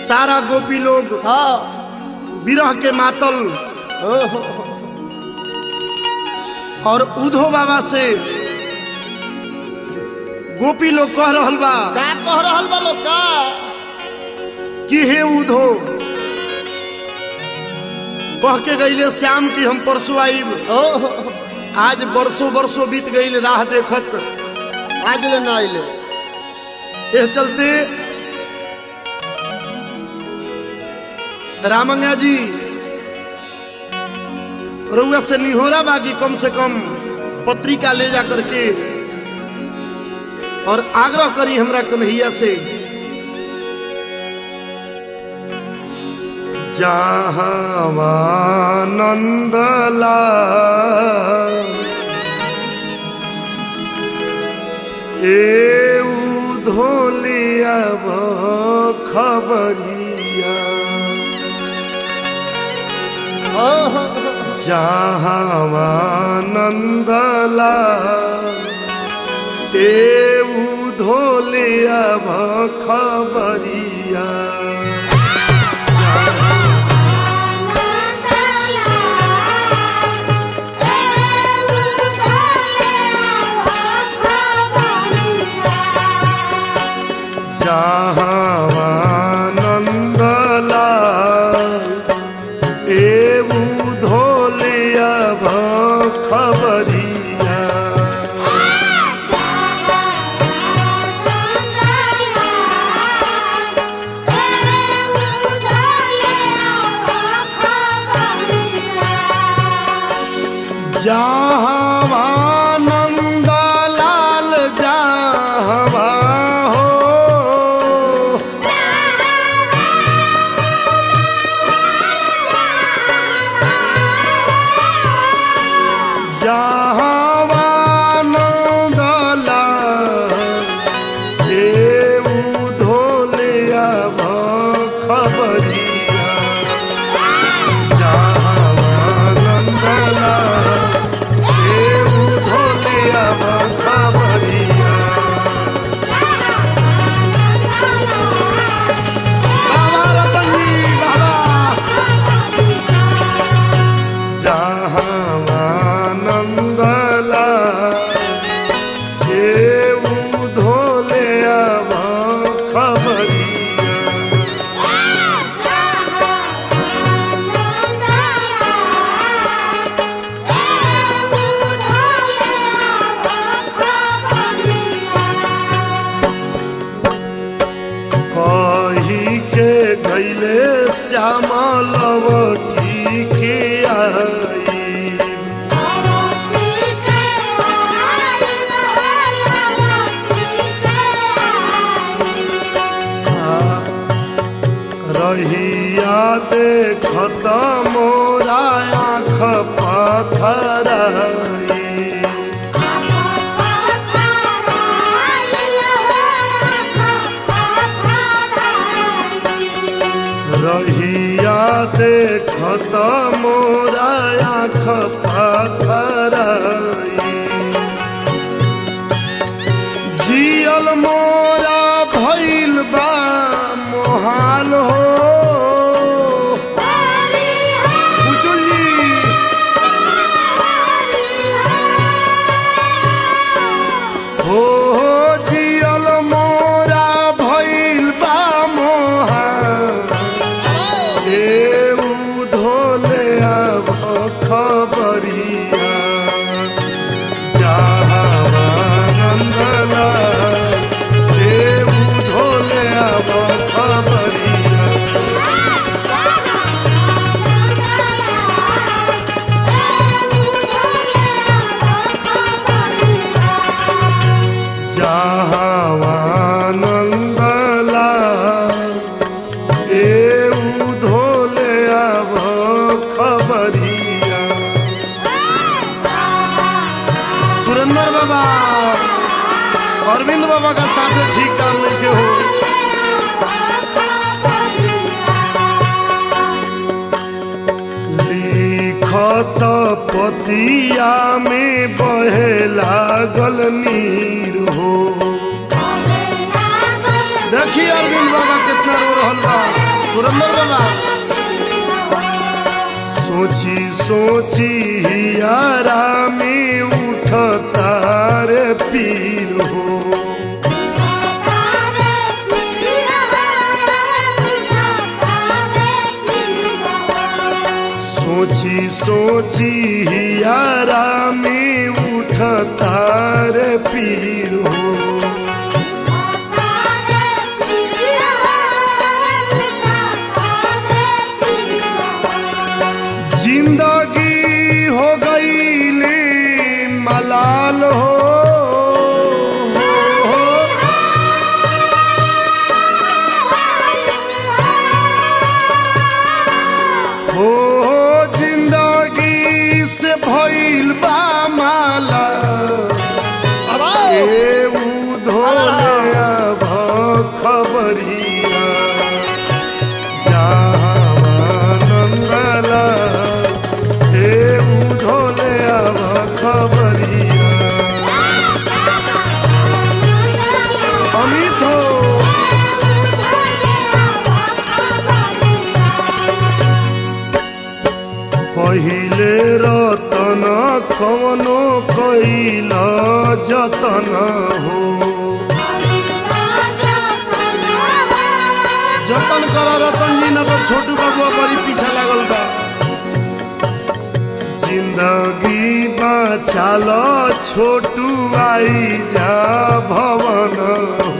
सारा गोपी लोग हाँ विरह के मातल ओहो और उधो बाबा से गोपी लोग कह रहल बा का कह रहल बा लोग का कि हे उधो कह के गईले श्याम की हम परसों आईब ओहो आज बरसों बरसों बीत गईल राह देखत आज ले ना आइले एह चलते रामंगा जी रउआ से निहोरा बागी कम से कम पत्रिका ले जा करके और आग्रह करी हमरा कन्हैया से जहावानंदला ए धोलिया खबरिया ओहो जहावानंदला ए धोलिया खबरिया जहावानंदला एऊ धोलिया खबरिया जहावानंद लाल जहवा हो जहावानंद लाल एऊ धोलिया खबरिया जहावानंद लाल एऊ धोलिया खबरिया बाबा रतन जी बाबा जहावानंदला एऊ धोले अब खबरिया कही के गैले श्यामा लवटी के आई रहिया देखत मोरा आँख पथराई रहिया देखत मोरा आँख पथराई जियल मोरा भइल बा मोहाल हो बुचुल जी हो हो जियल मोरा भइल बा मोहाल एऊ धोले अब खबरिया जहावानंदला एऊ धोले अब खबरिया जहावानंदला एऊ धोले अब खबरिया सुरेंद्र बाबा अरविंद बाबा का साथ ठीक काम नहीं के हो लिखत पतिया में बहे लागल नीर हो देखिए अरविंद बाबा कितना रो रहल बा सुरेंद्र बाबा सोची सोची यारा में उठता रे पीर हो सोची सोची यारा में उठता रे पीर हो जिंदगी हो गई ले मलाल हो, हो हो जिंदगी से भइल बा माला अब ए उधोले अब खबरिया नंदला ए उधोले अब खबरिया अमित हो पहिले रतन कवनो कैल जतन हो जतन कर रतन जी न तो छोटू बाबू बड़ी पीछा लागल बा जिंदगी बचाल छोटू आई जा भवन हो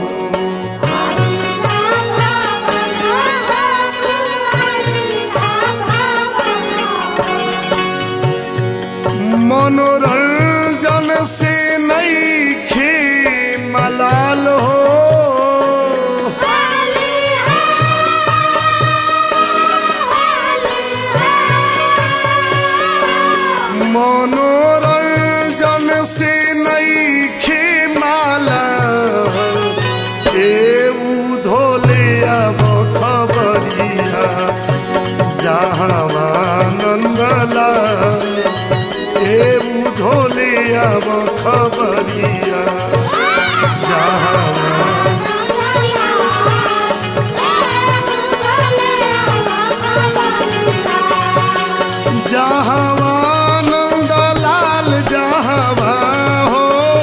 मनोरंजन से नहीं खे मलाल हो मनोरंजन से नहीं खे माला ए धोले अब खबरिया जहाँ नंदला ए धोले अब खबरिया जहाँ जहाँ नंदलाल जहाँ हो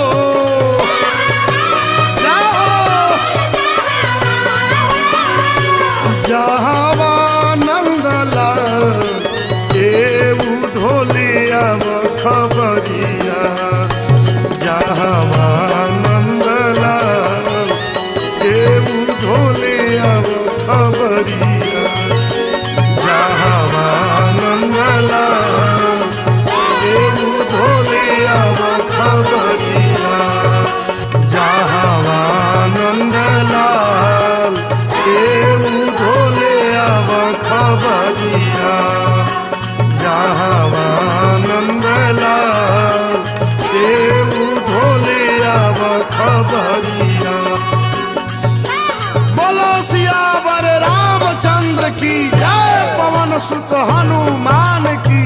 जाओ जहाँ नंदलाल ए धोले अब खबरिया जहाँ नंदलाल ए धोले अब खबरिया जहाँ नंदलाल ए धोले अब खबरिया जहाँ नंदलाल ए धोले अब खबरिया जहाँ नंदलाल ए धोले अब खबरिया बोलो सियावर रामचंद्र की जय पवन सुत हनुमान की